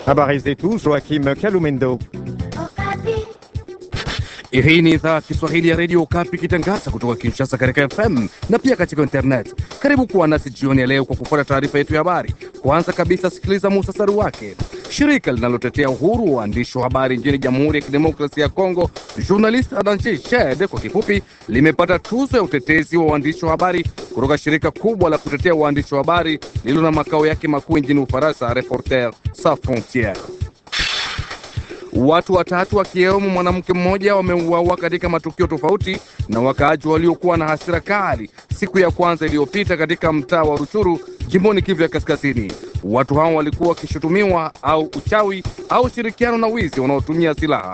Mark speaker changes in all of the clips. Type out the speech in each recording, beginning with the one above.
Speaker 1: Habari zetu, Joakim Kalumendo.
Speaker 2: Hii ni idhaa Kiswahili ya redio Okapi ikitangaza kutoka Kinshasa katika FM na pia katika internet. Karibu kuwa nasi jioni ya leo kwa kufuata taarifa yetu ya habari. Kwanza kabisa, sikiliza muhtasari wake. Shirika linalotetea uhuru wa waandishi wa habari nchini Jamhuri ya Kidemokrasia ya Kongo, Journalist Adanche Shed kwa kifupi, limepata tuzo ya utetezi wa waandishi wa habari kutoka shirika kubwa la kutetea waandishi wa habari lililo na makao yake makuu nchini Ufaransa, Reporters Sans Frontieres. Watu watatu akiwemo mwanamke mmoja wameuawa katika matukio tofauti na wakaaji waliokuwa na hasira kali siku ya kwanza iliyopita katika mtaa wa Ruchuru jimboni Kivu ya Kaskazini. Watu hao walikuwa wakishutumiwa au uchawi au ushirikiano na wizi wanaotumia silaha.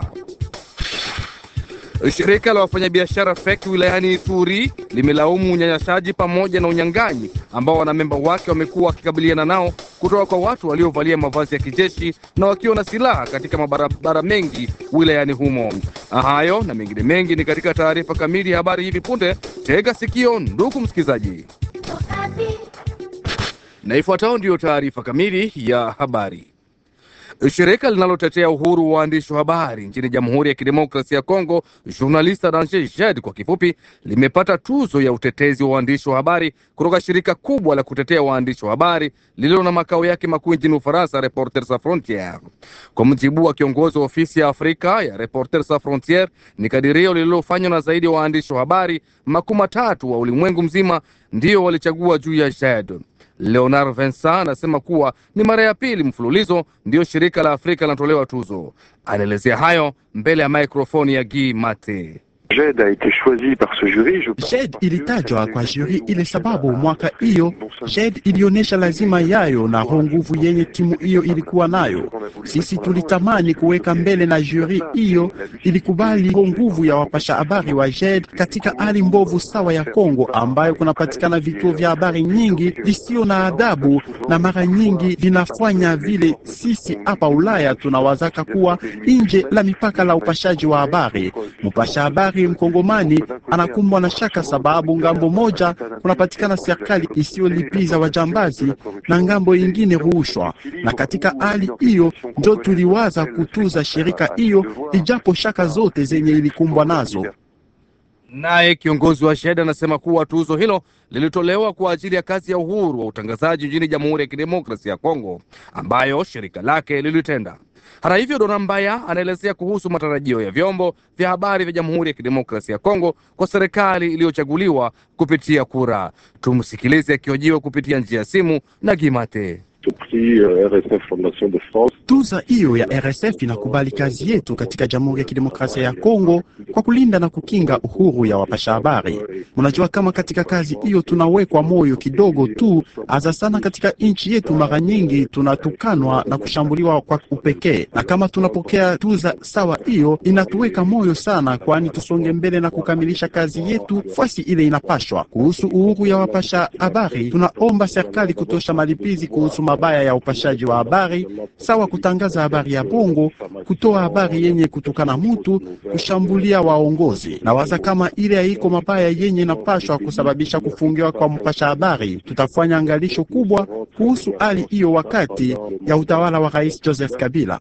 Speaker 2: Shirika la wafanyabiashara FEC wilayani Ituri limelaumu unyanyasaji pamoja na unyang'anyi ambao wanamemba wake wamekuwa wakikabiliana nao kutoka kwa watu waliovalia mavazi ya kijeshi na wakiwa na silaha katika mabarabara mengi wilayani humo. Hayo na mengine mengi ni katika taarifa kamili ya habari hivi punde. Tega sikio, ndugu msikilizaji, na ifuatayo ndiyo taarifa kamili ya habari. Shirika linalotetea uhuru wa waandishi wa habari nchini Jamhuri ya Kidemokrasia ya Kongo, Journalist Arrange JED kwa kifupi, limepata tuzo ya utetezi wa waandishi wa habari kutoka shirika kubwa la kutetea waandishi wa habari lililo na makao yake makuu nchini Ufaransa, Reporters Sans Frontieres. Kwa mujibu wa kiongozi wa ofisi ya Afrika ya Reporters Sans Frontieres, ni kadirio lililofanywa na zaidi ya wa waandishi wa habari makumi matatu wa ulimwengu mzima ndiyo walichagua juu ya JED. Leonard Vincent anasema kuwa ni mara ya pili mfululizo ndiyo shirika la Afrika linatolewa tuzo. Anaelezea hayo mbele ya mikrofoni ya Guy Mate.
Speaker 3: JED ilitajwa kwa juri ile sababu mwaka hiyo JED ilionyesha lazima yayo na roho nguvu yenye timu hiyo ilikuwa nayo. Sisi tulitamani kuweka mbele na juri hiyo ilikubali roho nguvu ya wapasha habari wa JED katika hali mbovu sawa ya Kongo, ambayo kunapatikana vituo vya habari nyingi visio na adabu na mara nyingi vinafanya vile. Sisi hapa Ulaya tunawazaka kuwa nje la mipaka la upashaji wa habari. Mpasha habari mkongomani anakumbwa na shaka sababu ngambo moja kunapatikana serikali isiyolipiza wajambazi na ngambo ingine rushwa, na katika hali hiyo ndio tuliwaza kutuza shirika hiyo, ijapo shaka zote zenye ilikumbwa nazo.
Speaker 2: Naye kiongozi wa SHED anasema kuwa tuzo hilo lilitolewa kwa ajili ya kazi ya uhuru wa utangazaji nchini Jamhuri ya Kidemokrasia ya Kongo ambayo shirika lake lilitenda. Hata hivyo, Dona Mbaya anaelezea kuhusu matarajio ya vyombo vya habari vya Jamhuri ya Kidemokrasia ya Kongo kwa serikali iliyochaguliwa kupitia kura. Tumsikilize akihojiwa kupitia njia ya simu na Gimate.
Speaker 3: Tuza hiyo ya RSF inakubali kazi yetu katika Jamhuri ya Kidemokrasia ya Kongo kwa kulinda na kukinga uhuru ya wapasha habari. Mnajua kama katika kazi hiyo tunawekwa moyo kidogo tu, hasa sana katika nchi yetu, mara nyingi tunatukanwa na kushambuliwa kwa upekee, na kama tunapokea tuza sawa hiyo inatuweka moyo sana, kwani tusonge mbele na kukamilisha kazi yetu fasi ile inapashwa. Kuhusu uhuru ya wapasha habari, tunaomba serikali kutosha malipizi kuhusu mabaya ya upashaji wa habari sawa kutangaza habari ya bongo, kutoa habari yenye kutukana mutu, kushambulia waongozi. Na waza kama ile haiko mabaya yenye inapashwa kusababisha kufungiwa kwa mpasha habari, tutafanya angalisho kubwa kuhusu hali hiyo wakati ya utawala wa Rais Joseph Kabila.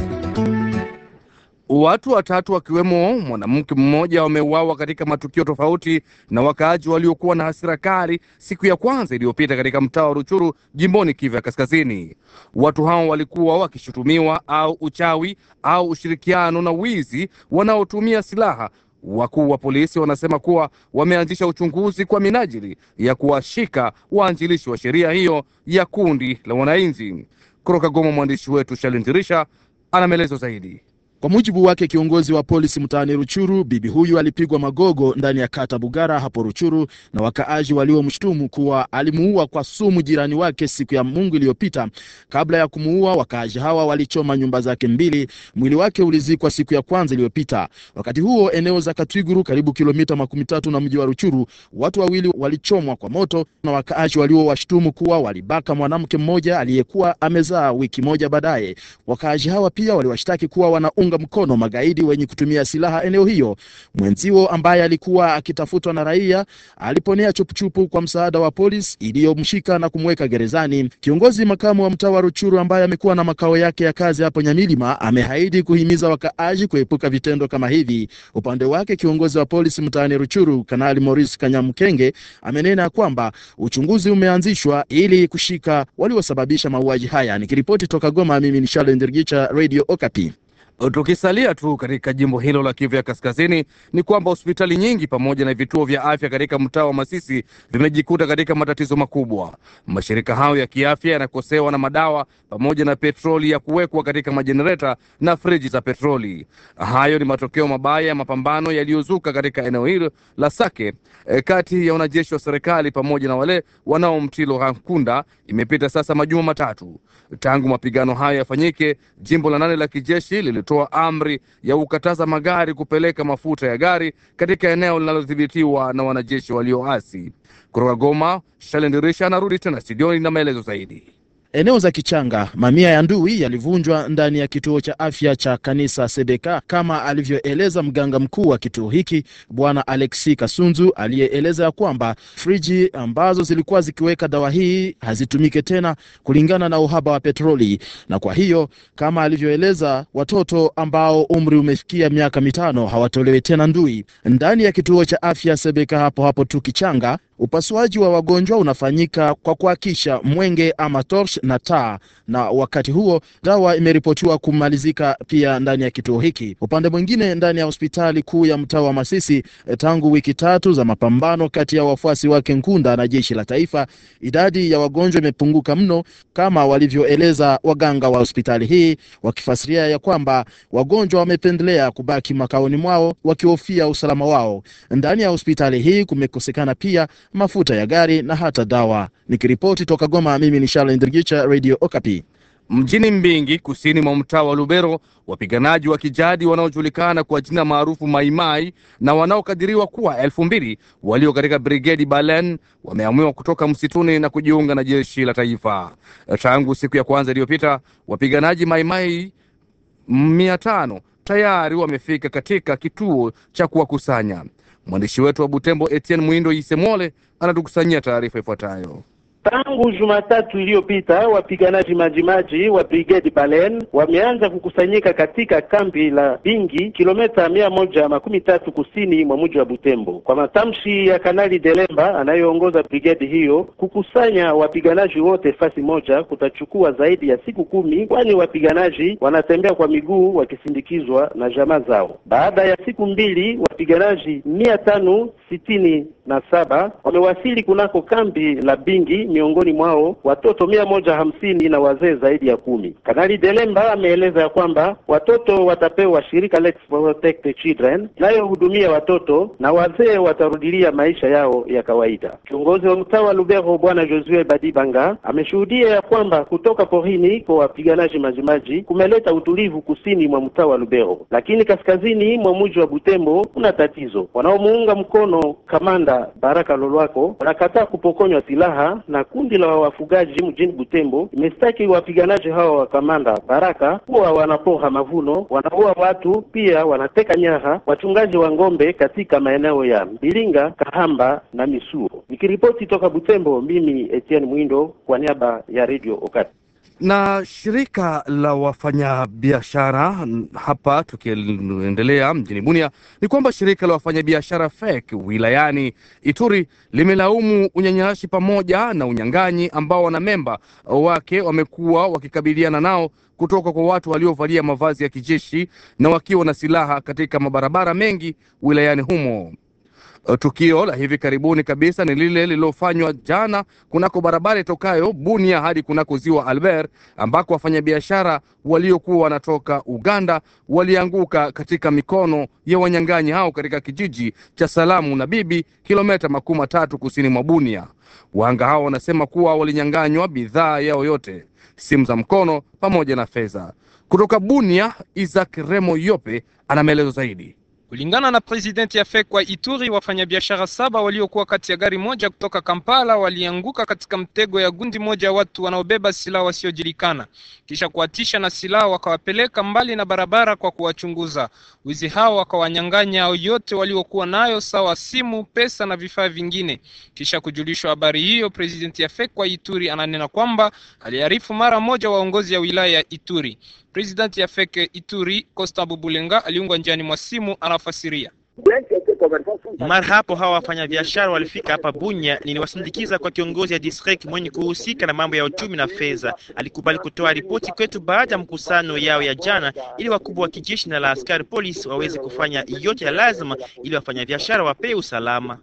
Speaker 2: Watu watatu wakiwemo mwanamke mmoja wameuawa katika matukio tofauti na wakaaji waliokuwa na hasira kali siku ya kwanza iliyopita katika mtaa wa Ruchuru jimboni Kivu ya Kaskazini. Watu hao walikuwa wakishutumiwa au uchawi au ushirikiano na wizi wanaotumia silaha. Wakuu wa polisi wanasema kuwa wameanzisha uchunguzi kwa minajili ya kuwashika waanjilishi wa sheria hiyo ya kundi la wananchi. Kutoka Goma, mwandishi wetu Shalindirisha ana maelezo zaidi.
Speaker 4: Kwa mujibu wake kiongozi wa polisi mtaani Ruchuru, bibi huyu alipigwa magogo ndani ya kata Bugara hapo Ruchuru na wakaaji waliomshtumu kuwa alimuua kwa sumu jirani wake siku ya Mungu iliyopita. Kabla ya kumuua, wakaaji hawa walichoma nyumba zake mbili. Mwili wake ulizikwa siku ya kwanza iliyopita. Wakati huo eneo za Katwiguru, karibu kilomita makumi tatu na mji wa Ruchuru, watu wawili walichomwa kwa moto na wakaaji waliowashtumu kuwa walibaka mwanamke mmoja aliyekuwa amezaa wiki moja baadaye. Wakaaji hawa pia waliwashtaki kuwa wana kuwaunga mkono magaidi wenye kutumia silaha eneo hiyo. Mwenzio ambaye alikuwa akitafutwa na raia aliponea chupuchupu kwa msaada wa polisi iliyomshika na kumweka gerezani. Kiongozi makamu wa mtaa wa Ruchuru ambaye amekuwa na makao yake ya kazi hapo Nyamilima amehaidi kuhimiza wakaaji kuepuka vitendo kama hivi. Upande wake kiongozi wa polisi mtaani Ruchuru Kanali Maurice Kanyamkenge amenena kwamba uchunguzi umeanzishwa ili kushika waliosababisha mauaji haya. Nikiripoti toka Goma, mimi ni Charles Ndirgicha, Radio Okapi.
Speaker 2: Tukisalia tu katika jimbo hilo la Kivu ya Kaskazini, ni kwamba hospitali nyingi pamoja na vituo vya afya katika mtaa wa Masisi vimejikuta katika matatizo makubwa. Mashirika hayo ya kiafya yanakosewa na madawa pamoja na petroli ya kuwekwa katika majenereta na friji za petroli. Hayo ni matokeo mabaya ya mapambano yaliyozuka katika eneo hilo la Sake e, kati ya wanajeshi wa serikali pamoja na wale wanaomtilo Hankunda. Imepita sasa majuma matatu tangu mapigano hayo yafanyike. Jimbo la nane la kijeshi lilitoa amri ya kukataza magari kupeleka mafuta ya gari katika eneo linalodhibitiwa na wanajeshi walioasi. Kutoka Goma, Shalendirisha anarudi tena studioni na maelezo zaidi.
Speaker 4: Eneo za Kichanga, mamia ya ndui yalivunjwa ndani ya kituo cha afya cha kanisa Sebeka, kama alivyoeleza mganga mkuu wa kituo hiki Bwana Alexi Kasunzu, aliyeeleza ya kwamba friji ambazo zilikuwa zikiweka dawa hii hazitumike tena kulingana na uhaba wa petroli, na kwa hiyo kama alivyoeleza, watoto ambao umri umefikia miaka mitano hawatolewi tena ndui ndani ya kituo cha afya Sebeka hapo hapo tu Kichanga. Upasuaji wa wagonjwa unafanyika kwa kuhakisha mwenge ama torch na taa, na wakati huo dawa imeripotiwa kumalizika pia ndani ya kituo hiki. Upande mwingine, ndani ya hospitali kuu ya mtaa wa Masisi, tangu wiki tatu za mapambano kati ya wafuasi wake Nkunda na jeshi la taifa, idadi ya wagonjwa imepunguka mno, kama walivyoeleza waganga wa hospitali hii, wakifasiria ya kwamba wagonjwa wamependelea kubaki makaoni mwao wakihofia usalama wao. Ndani ya hospitali hii kumekosekana pia mafuta ya gari na hata dawa. Nikiripoti toka Goma, mimi ni Charles Ndrigicha, Radio Okapi.
Speaker 2: Mjini Mbingi, kusini mwa mtaa wa Lubero, wapiganaji wa kijadi wanaojulikana kwa jina maarufu Maimai na wanaokadiriwa kuwa elfu mbili walio katika brigedi Balen wameamua kutoka msituni na kujiunga na jeshi la taifa. Tangu siku ya kwanza iliyopita, wapiganaji Maimai mia tano tayari wamefika katika kituo cha kuwakusanya. Mwandishi wetu wa Butembo Etienne Mwindo Isemole anatukusanyia taarifa ifuatayo.
Speaker 5: Tangu Jumatatu iliyopita wapiganaji majimaji wa brigade Balen wameanza kukusanyika katika kambi la Bingi, kilomita mia moja makumi tatu kusini mwa mji wa Butembo. Kwa matamshi ya Kanali Delemba anayeongoza brigade hiyo, kukusanya wapiganaji wote fasi moja kutachukua zaidi ya siku kumi, kwani wapiganaji wanatembea kwa miguu wakisindikizwa na jamaa zao. Baada ya siku mbili, wapiganaji mia tano sitini na saba wamewasili kunako kambi la Bingi, miongoni mwao watoto mia moja hamsini na wazee zaidi ya kumi. Kanali Delemba ameeleza ya kwamba watoto watapewa shirika Let's Protect the Children inayohudumia watoto na wazee watarudilia maisha yao ya kawaida. Kiongozi wa mtaa wa Lubero Bwana Josue Badibanga ameshuhudia ya kwamba kutoka porini kwa wapiganaji majimaji kumeleta utulivu kusini mwa mtaa wa Lubero, lakini kaskazini mwa mji wa Butembo kuna tatizo. Wanaomuunga mkono kamanda Baraka Lolwako wanakataa kupokonywa silaha na kundi la wafugaji mjini Butembo imestaki wapiganaji hawa wa kamanda Baraka kuwa wanapora mavuno, wanaua watu, pia wanateka nyara wachungaji wa ng'ombe katika maeneo ya Mbilinga, Kahamba na Misuo. Nikiripoti toka Butembo, mimi Etienne Mwindo kwa niaba ya Radio Okati
Speaker 2: na shirika la wafanyabiashara hapa, tukiendelea mjini Bunia, ni kwamba shirika la wafanyabiashara FEC wilayani Ituri limelaumu unyanyashi pamoja na unyang'anyi ambao wanamemba wake wamekuwa wakikabiliana nao kutoka kwa watu waliovalia mavazi ya kijeshi na wakiwa na silaha katika mabarabara mengi wilayani humo. Tukio la hivi karibuni kabisa ni lile lililofanywa jana kunako barabara itokayo Bunia hadi kunako ziwa Albert, ambako wafanyabiashara waliokuwa wanatoka Uganda walianguka katika mikono ya wanyang'anyi hao katika kijiji cha Salamu na Bibi, kilomita makumi matatu kusini mwa Bunia. Wahanga hao wanasema kuwa walinyang'anywa bidhaa yao yote, simu za mkono pamoja na fedha. Kutoka Bunia, Isaac Remo Yope ana maelezo zaidi.
Speaker 6: Kulingana na presidenti ya FEC wa Ituri, wafanyabiashara saba waliokuwa kati ya gari moja kutoka Kampala walianguka katika mtego ya gundi moja ya watu wanaobeba silaha wasiojulikana, kisha kuwatisha na silaha wakawapeleka mbali na barabara kwa kuwachunguza. Wizi hao wakawanyang'anya yote waliokuwa nayo, sawa simu, pesa na vifaa vingine. Kisha kujulishwa habari hiyo, presidenti ya FEC wa Ituri ananena kwamba aliarifu mara moja waongozi ya wilaya ya Ituri. Presidenti ya FEC Ituri Costa Bubulenga aliungwa njiani mwa simu, anafasiria.
Speaker 7: Mara hapo hawa wafanyabiashara walifika hapa Bunya, niliwasindikiza kwa kiongozi ya district mwenye kuhusika na mambo ya uchumi na fedha. Alikubali kutoa ripoti kwetu baada ya mkusano yao ya jana, ili wakubwa wa kijeshi na la askari polisi waweze kufanya yote ya lazima ili wafanyabiashara wapewe usalama.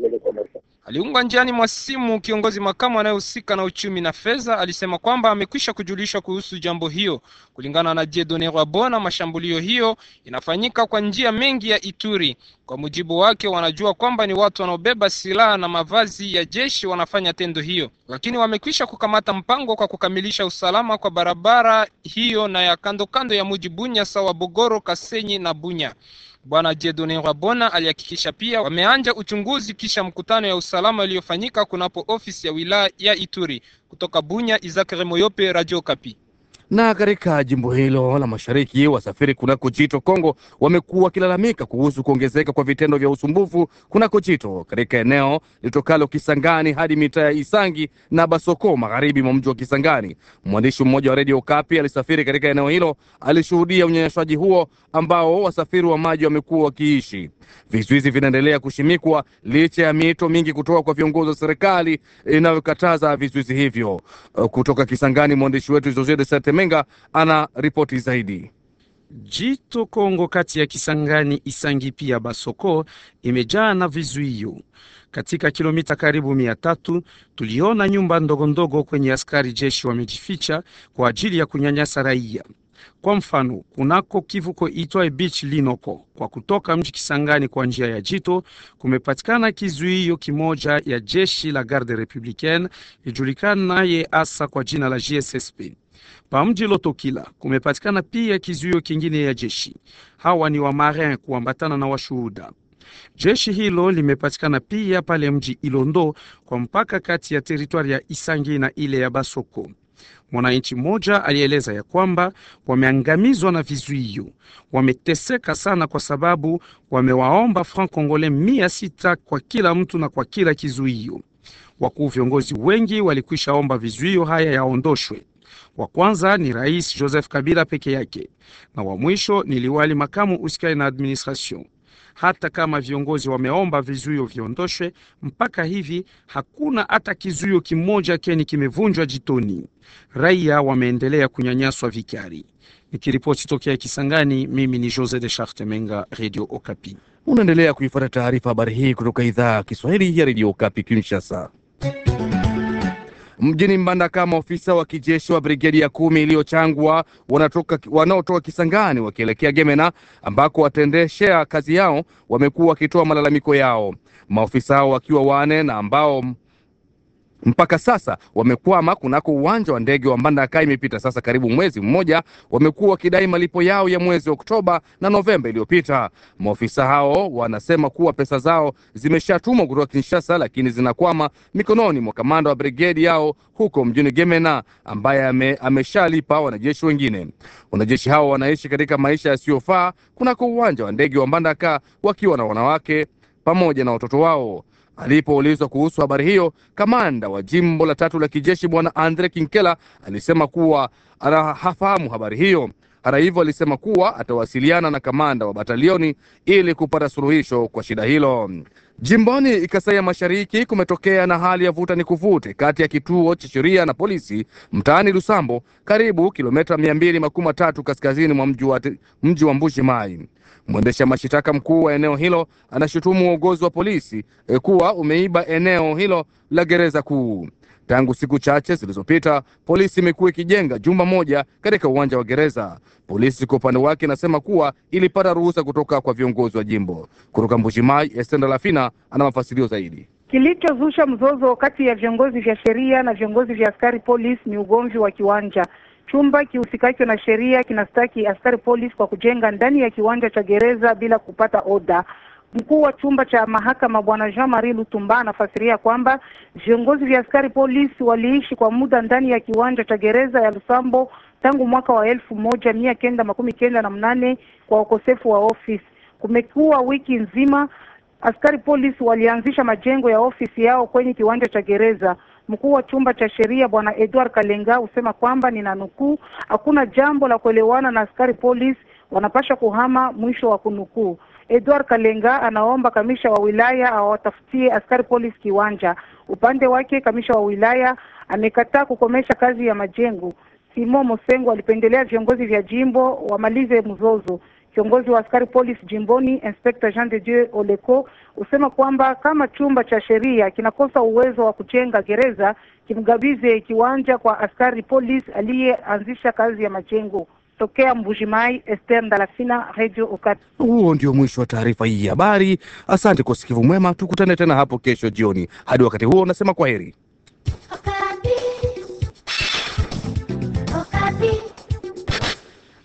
Speaker 6: Aliungwa njiani mwa simu. Kiongozi makamu anayehusika na uchumi na fedha alisema kwamba amekwisha kujulishwa kuhusu jambo hiyo. Kulingana na Jedone Rwabona, mashambulio hiyo inafanyika kwa njia mengi ya Ituri. Kwa mujibu wake, wanajua kwamba ni watu wanaobeba silaha na mavazi ya jeshi wanafanya tendo hiyo, lakini wamekwisha kukamata mpango kwa kukamilisha usalama kwa barabara hiyo na ya kando kando ya muji Bunya, sawa Bogoro, Kasenyi na Bunya. Bwana Jedone Rabona alihakikisha pia wameanja uchunguzi kisha mkutano ya usalama iliyofanyika kunapo ofisi ya wilaya ya Ituri. Kutoka Bunya, Izakare Moyope, Radio Kapi.
Speaker 2: Na katika jimbo hilo la mashariki, wasafiri kunako jito Kongo wamekuwa wakilalamika kuhusu kuongezeka kwa vitendo vya usumbufu kunako jito katika eneo litokalo Kisangani hadi mitaa ya Isangi na Basoko magharibi mwa mji wa Kisangani. Mwandishi mmoja wa redio Kapi alisafiri katika eneo hilo, alishuhudia unyanyashaji huo ambao wasafiri wa maji wamekuwa wakiishi. Vizuizi vinaendelea kushimikwa licha ya miito mingi kutoka kwa viongozi wa serikali inayokataza vizuizi hivyo. Kutoka Kisangani, mwandishi wetu Jose de Setemenga ana ripoti zaidi.
Speaker 8: Jito Kongo kati ya Kisangani, Isangi pia Basoko imejaa na vizuio. Katika kilomita karibu mia tatu tuliona nyumba ndogondogo kwenye askari jeshi wamejificha kwa ajili ya kunyanyasa raia. Kwa mfano, kunako kivuko itwaye Beach Linoko kwa kutoka mji Kisangani kwa njia ya Jito kumepatikana kizuio kimoja ya jeshi la Garde Republicaine ijulikana naye hasa kwa jina la GSSP. Pa mji Lotokila kumepatikana pia kizuio kingine ya jeshi. Hawa ni wa marin kuambatana na washuhuda. Jeshi hilo limepatikana pia pale mji Ilondo kwa mpaka kati ya teritwari ya Isangi na ile ya Basoko. Mwananchi mmoja alieleza ya kwamba wameangamizwa na vizuio, wameteseka sana kwa sababu wamewaomba franc congolais mia sita kwa kila mtu na kwa kila kizuio. Wakuu viongozi wengi walikwisha omba vizuio haya yaondoshwe. Wa kwanza ni Rais Joseph Kabila peke yake na wa mwisho ni liwali makamu usikae na administration. Hata kama viongozi wameomba vizuio viondoshwe, mpaka hivi hakuna hata kizuio kimoja keni kimevunjwa jitoni. Raia wameendelea kunyanyaswa vikali. Nikiripoti tokea Kisangani, mimi ni Jose de Charte Menga, Radio Okapi.
Speaker 2: Unaendelea kuifuata taarifa habari hii kutoka idhaa ya Kiswahili ya Radio Okapi Kinshasa. Mjini Mbandaka, maofisa wa kijeshi wa brigedi ya kumi iliyochangwa wanaotoka Kisangani wakielekea Gemena ambako wataendeshea kazi yao wamekuwa wakitoa malalamiko yao. Maofisa hao wakiwa wane na ambao mpaka sasa wamekwama kunako uwanja wa ndege wa Mbandaka. Imepita sasa karibu mwezi mmoja, wamekuwa wakidai malipo yao ya mwezi Oktoba na Novemba iliyopita. Maofisa hao wanasema kuwa pesa zao zimeshatumwa kutoka Kinshasa, lakini zinakwama mikononi mwa kamanda wa brigedi yao huko mjini Gemena, ambaye ame, ameshalipa wanajeshi wengine. Wanajeshi hao wanaishi katika maisha yasiyofaa kunako uwanja wa ndege wa Mbandaka wakiwa na wanawake pamoja na watoto wao. Alipoulizwa kuhusu habari hiyo, kamanda wa jimbo la tatu la kijeshi bwana Andre Kinkela alisema kuwa hafahamu habari hiyo. Hata hivyo, alisema kuwa atawasiliana na kamanda wa batalioni ili kupata suluhisho kwa shida hilo. Jimboni Kasai ya Mashariki kumetokea na hali ya vuta ni kuvute kati ya kituo cha sheria na polisi mtaani Lusambo, karibu kilomita mia mbili makumi matatu kaskazini mwa mji wa Mbuji Mai. Mwendesha mashitaka mkuu wa eneo hilo anashutumu uongozi wa polisi e, kuwa umeiba eneo hilo la gereza kuu. Tangu siku chache zilizopita, polisi imekuwa ikijenga jumba moja katika uwanja wa gereza. Polisi kwa upande wake inasema kuwa ilipata ruhusa kutoka kwa viongozi wa jimbo. Kutoka Mbuji-Mayi, Estenda Lafina ana mafasilio zaidi.
Speaker 9: Kilichozusha mzozo kati ya viongozi vya sheria na viongozi vya askari polisi ni ugomvi wa kiwanja. Chumba kihusikacho na sheria kinastaki askari polisi kwa kujenga ndani ya kiwanja cha gereza bila kupata oda. Mkuu wa chumba cha mahakama bwana Jean Marie Lutumba anafasiria kwamba viongozi vya askari polisi waliishi kwa muda ndani ya kiwanja cha gereza ya Lusambo tangu mwaka wa elfu moja mia kenda makumi kenda na mnane kwa ukosefu wa ofisi. Kumekuwa wiki nzima askari polisi walianzisha majengo ya ofisi yao kwenye kiwanja cha gereza. Mkuu wa chumba cha sheria bwana Edward Kalenga husema kwamba nina nukuu, hakuna jambo la kuelewana na askari polisi, wanapasha kuhama, mwisho wa kunukuu. Edward Kalenga anaomba kamisha wa wilaya awatafutie askari polisi kiwanja. Upande wake kamisha wa wilaya amekataa kukomesha kazi ya majengo. Simo Mosengo alipendelea viongozi vya jimbo wamalize mzozo. Kiongozi wa askari polisi jimboni Inspector Jean de Dieu Oleko husema kwamba kama chumba cha sheria kinakosa uwezo wa kujenga gereza, kimgabize kiwanja kwa askari polisi aliyeanzisha kazi ya majengo. Tokea Mbujimai, Esther Ndalafina, Radio Okapi.
Speaker 2: Huo ndio mwisho wa taarifa hii ya habari. Asante kwa usikivu mwema, tukutane tena hapo kesho jioni. Hadi wakati huo, nasema kwa heri.